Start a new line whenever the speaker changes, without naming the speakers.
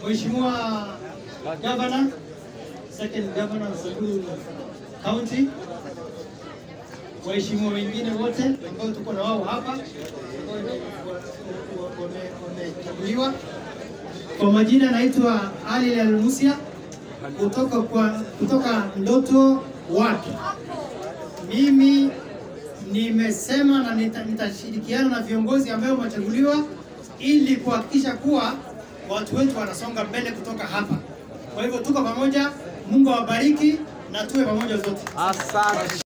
Mheshimiwa Governor, second governor wa Samburu County, waheshimiwa wengine wote ambao tuko na wao hapa ambao wame- wamechaguliwa. Kwa majina naitwa Ali Al-Musia kutoka kwa kutoka Ndoto Ward. Mimi nimesema na nita- nitashirikiana na viongozi ambao wamechaguliwa ili kuhakikisha kuwa watu wetu wanasonga mbele kutoka hapa. Kwa hivyo tuko pamoja, Mungu awabariki na tuwe pamoja zote.
Asante.